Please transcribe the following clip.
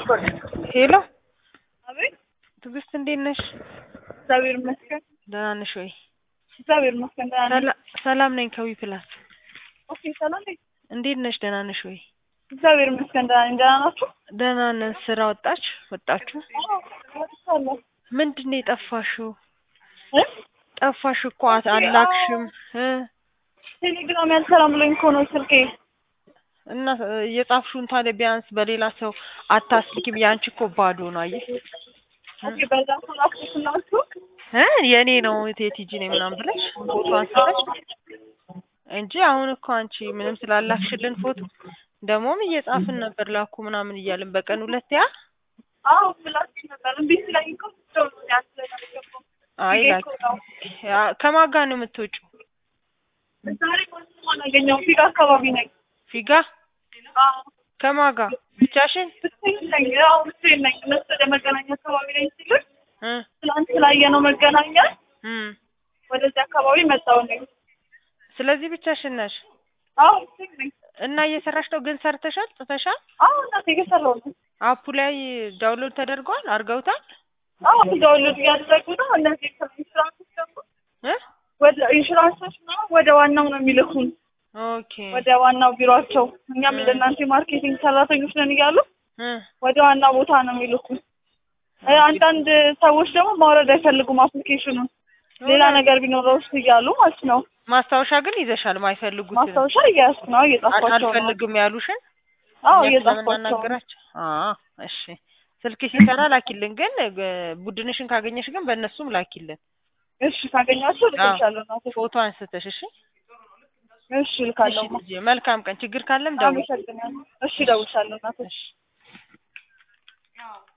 ሄሎ አቤት ትዕግስት እንዴት ነሽ? እግዚአብሔር ይመስገን። ደህና ነሽ ወይ? እግዚአብሔር ይመስገን ደህና ነኝ። ሰላ- ሰላም ነኝ ከዊ ፕላስ። ኦኬ ሰላም ነኝ። እንዴት ነሽ? ደህና ነሽ ወይ? እግዚአብሔር ይመስገን ደህና ነኝ። ደህና ናችሁ? ደህና ነን። ስራ ወጣች ወጣችሁ? አዎ ወጥቻለሁ። ምንድን ነው የጠፋሽው? እ? ጠፋሽ እኮ አት- አላክሽም እ ቴሌግራም ያልሰራም ብሎኝ እኮ ነው ስልኬ። እና እ፣ የጻፍሽውን ታዲያ ቢያንስ በሌላ ሰው አታስልኪም? ያንቺ እኮ ባዶ ነው። አየሽ ኦኬ በዛ ሰው ላክሽላችሁ? እ የኔ ነው ቴቲጂ ነው ምናምን ብለሽ ፎቶ አንስተሽ እንጂ አሁን እኮ አንቺ ምንም ስላላክሽልን ፎቶ ደግሞም እየጻፍን ነበር ላኩ ምናምን እያልን በቀን ሁለት ያ አዎ ብላችሁ ነበር። እምቢ ስለኝ እኮ ሰው ነው ያስለገባው። አይ ፊጌ ላኪ እኮ ነው። ያ ከማን ጋር ነው የምትወጪው? ዛሬ ማን አገኘው? ፊጋ አካባቢ ነኝ። ፊጋ አዎ ከማን ጋር ብቻሽን? ብቻዬን ነኝ። አዎ ብቻዬን ነኝ። እነሱ ወደ መገናኛ አካባቢ ነኝ ሲሉኝ እ ትናንት ስላየነው መገናኛ እም ወደዚህ አካባቢ መጣሁ ነኝ። ስለዚህ ብቻሽን ነሽ አዎ ብቻዬን ነኝ። እና እየሰራሽ ነው ግን ሰርተሻል? ጽፈሻል? አዎ እናቴ እየሰራሁ ነው። አፑ ላይ ዳውንሎድ ተደርጓል? አድርገውታል? አዎ ዳውንሎድ እያደረጉ ነው። እነዚህ ኢንሹራንሶች ደግሞ እ ወደ ኢንሹራንሶች ነው ወደ ዋናው ነው የሚልኩን፣ ኦኬ ወደ ዋናው ቢሮአቸው። እኛም እንደ እናንተ የማርኬቲንግ ሰራተኞች ነን እያሉ እ ወደ ዋናው ቦታ ነው የሚልኩን። እ አንዳንድ ሰዎች ደግሞ ማውረድ አይፈልጉም አፕሊኬሽኑን ሌላ ነገር ቢኖረው ውስጥ እያሉ ማለት ነው። ማስታወሻ ግን ይዘሻል። ማይፈልጉት ማስታወሻ እያያዝኩ ነው፣ እየጻፍኳቸው ነው። አልፈልግም ያሉሽን አዎ እኛ እየጻፍኳቸው ነው። ስለምናናገራቸው አዎ እሺ ስልክ ሲሰራ ላኪልን ግን እ፣ ቡድንሽን ካገኘሽ ግን በእነሱም ላኪልን እሺ ካገኛችሁ ልክልሻለሁ እናቴ። ፎቶ አንስተሽ እሺ እሺ ልካለሁ። እሺ ልጄ መልካም ቀን ችግር ካለም ደውል አመሰግናለሁ። እሺ እደውልልሻለሁ እናቴ። እሺ